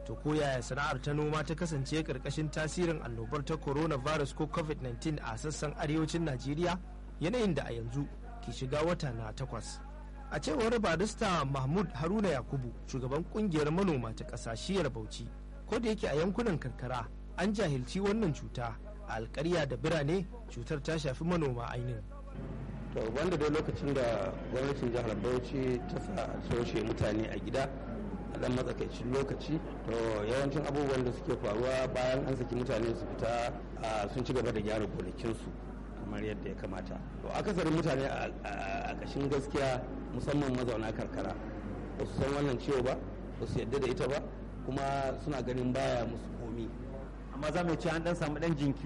to ko yaya sana'ar ta noma ta kasance karkashin tasirin annobar ta coronavirus ko covid-19 a sassan arewacin najeriya yanayin da a yanzu ke shiga wata na takwas a cewar barista mahmud haruna yakubu shugaban kungiyar manoma ta ƙasa shiyar bauchi ko da yake a yankunan karkara an jahilci wannan cuta a alkarya da birane cutar ta shafi manoma ainihin to wanda dai lokacin da gwamnatin jihar bauchi ta sa soshe mutane a gida a dan matsakaicin lokaci to yawancin abubuwan da suke faruwa bayan an saki mutane su fita sun ci gaba da gyara gonakinsu kamar yadda ya kamata to akasarin mutane a ƙashin gaskiya musamman mazauna karkara ba su san wannan ciwo ba ba su yadda da ita ba kuma suna ganin baya musu komi amma za mu ce an dan samu dan jinki